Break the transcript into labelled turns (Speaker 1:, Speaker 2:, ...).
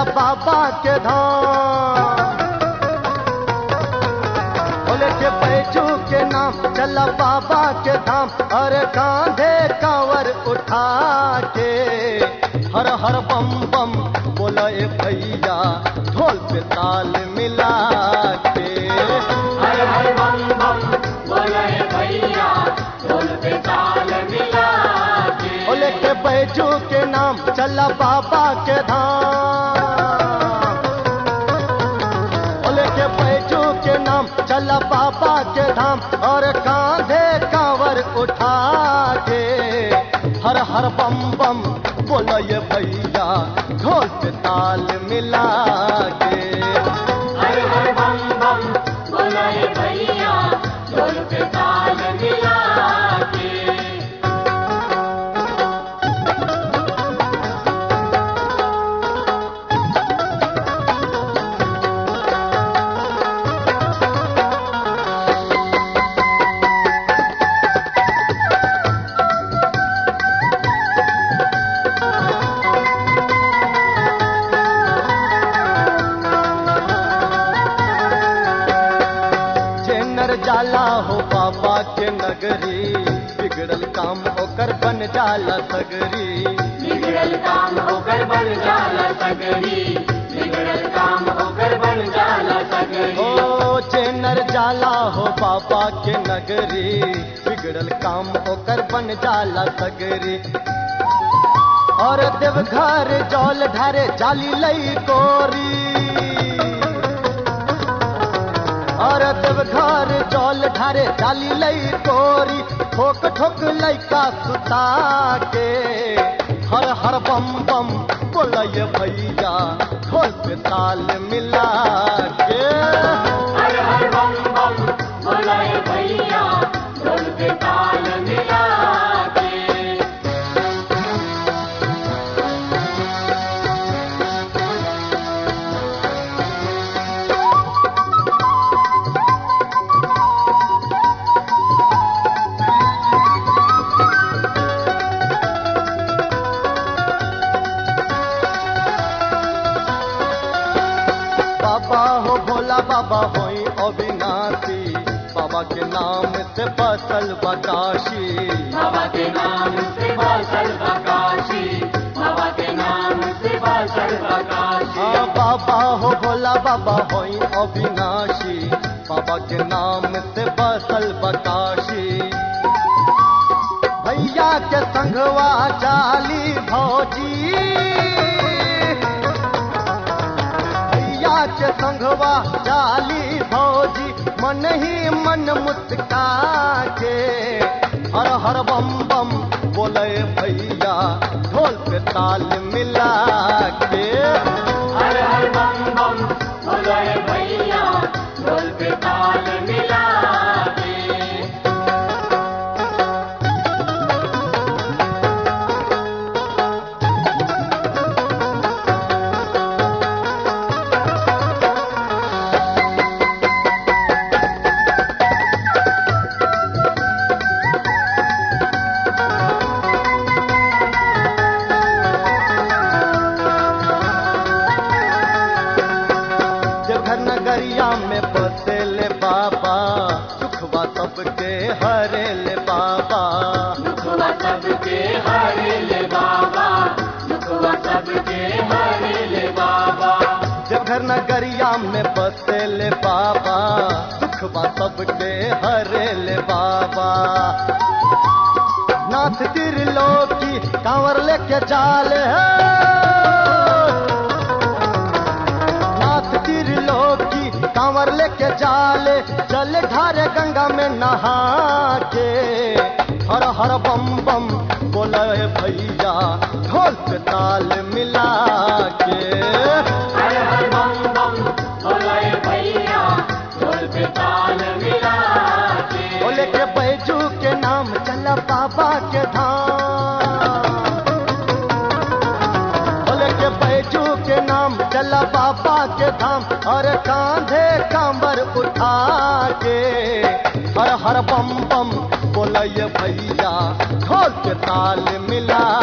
Speaker 1: बाबा के धाम बोले के बैजू के नाम चला बाबा के धाम और कांधे कांवर उठा के हर हर बम बम बोला ए भैया ढोल पे ताल मिला के
Speaker 2: हर हर बम बम बोले भैया ढोल पे ताल मिला के
Speaker 1: बोले के बैजू के नाम चला बाबा के धाम बोले के बैजू के नाम चला बाबा के धाम और कांधे कांवर उठा के हर हर बम बम बोलो ये भैया ढोल पे ताल मिला के
Speaker 2: हर हर बम बम बोले भैया ढोल पे ताल मिला के
Speaker 1: जेनर जाला हो बाबा के नगरी बिगड़ल काम होकर बन जाला सगरी
Speaker 2: बिगड़ल काम होकर बन जाला सगरी बिगड़ल काम होकर बन जाला सगरी
Speaker 1: ओ जेनर जाला हो बाबा के नगरी बिगड़ल काम होकर बन जाला सगरी और देवघर जौल ढारे जाली लई कोरी और देवघर जौल ढारे जाली लई कोरी ठोक ठोक लइका सुता के हर हर बम बम बोलय भैया ढोल पे ताल मिला के
Speaker 2: हर हर बम बम बोले भैया ढोल पे ताल मिला के
Speaker 1: बाबा हो भोला बाबा होई अविनाशी बाबा के नाम से बसल बकाशी
Speaker 2: बाबा के नाम से बासल बकाशी बाबा के नाम से बासल बकाशी
Speaker 1: हाँ बाबा हो भोला बाबा होई अविनाशी बाबा के नाम से बसल बकाशी भैया के संगवा चाली भौजी भैया के संगवा चाली भौजी मन ही मन मुस्का के हर हर बम बम बोले भैया ढोल पे ताल मिला के
Speaker 2: हर हर बम बम बोले भैया ढोल पे ताल मिला के
Speaker 1: देवघर नगरिया में बसेले बाबा सुखवा सबके हरे ले बाबा
Speaker 2: दुखवा सबके हरे ले बाबा दुखवा सबके हरे ले बाबा
Speaker 1: देवघर नगरिया में बसेले बाबा सुखवा सबके हरे ले बाबा नाथ त्रिलोकी कांवर लेके चाल है नाथ त्रिलोकी कांवर लेके जाले जल ढारे गंगा में नहा के हर हर बम बम बोले भैया ढोल पे ताल मिला के
Speaker 2: हर हर बम बम बोले भैया ढोल पे ताल मिला के
Speaker 1: बोले के बैजू के नाम चला बाबा के धाम बोले के बैजू के नाम चला बाबा के धाम और कांधे कांबर उठा के हर हर बम बम बोलय भैया ढोल के ताल मिला